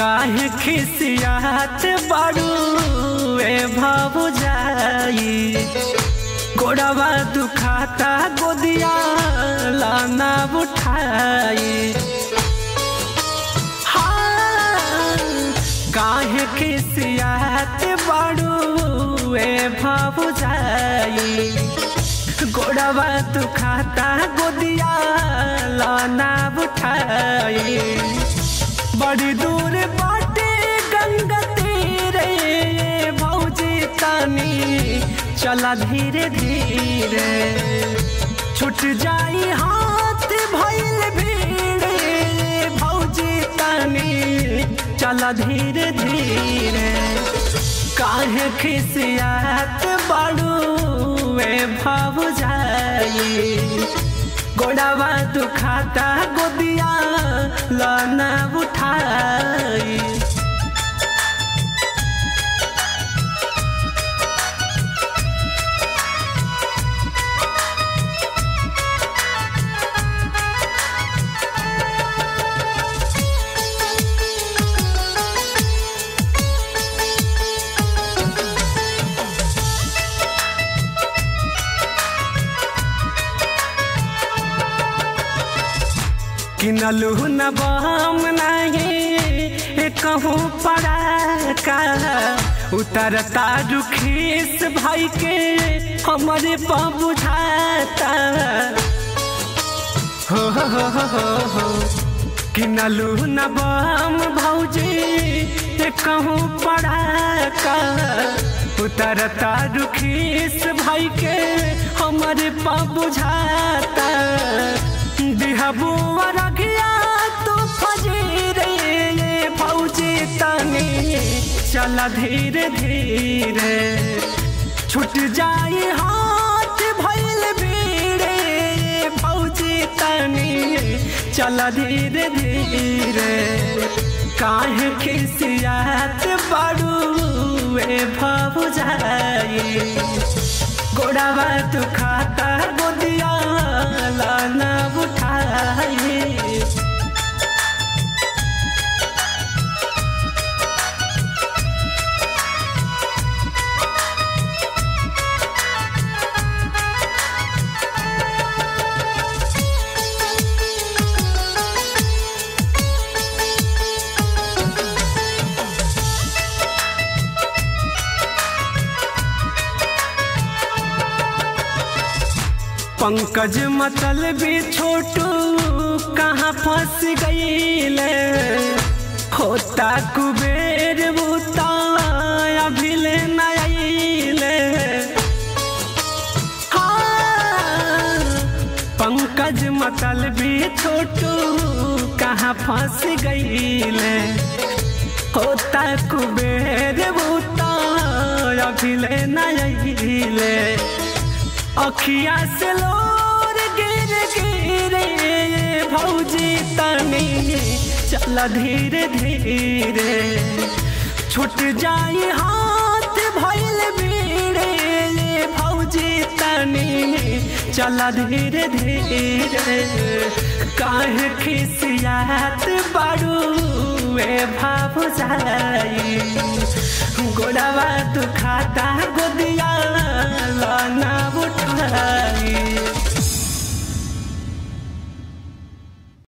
काहे खिसियात बाड़ू ए भाव जाई गोड़वा दुखाता गोदिया लाना उठाई हाँ, काहे खिसियात बाड़ू ए भाव जाई गोड़वा दुखाता गोदिया लाना उठाई बड़ी दूर बाटे गंगा तीरे भौजी तानी चला धीरे धीरे छूट जाई हाथ भइल भीड़े भौजी तानी चला धीरे धीरे काहे खिसियात बाड़ू ए भाव जाई गोड़ावा दुखाता गोदिया लाना उठाई किनलू न बम नहीं कहूँ पड़ा का उतरता रुखीस भाई के हमारे पाँव बुझाता हो हो हो हो हो हो किनलू न बम भौजी कहूँ पड़ा का उतरता रुखीस भाई के हमारे पाँव बुझाता दिहबुआ रखिया तू फजीरे ये फौजी तनी चला धीरे धीरे छूट जाई हाथ भइल भीड़े ये फौजी तनी चला धीरे धीरे काहे खिसियात बाड़ू ए भाव जाई गोड़ावा तू खाता गोदिया लाना उठाई पंकज मतल भी छोटू कहाँ फंस गईले होता कुबेर बूता अभिले नईले हाँ, पंकज मतल भी छोटू कहाँ फंस गईले होता कुबेर बूता अभिले नईले अखिया से लोर गिर गिरे भौजी तनी चल धीरे धीरे छूट जाई हाथ भइल भीड़े भौजी तनी चल धीरे धीरे काहे खिसियात बाड़ू ए भाव जाई गोड़वा दुखाता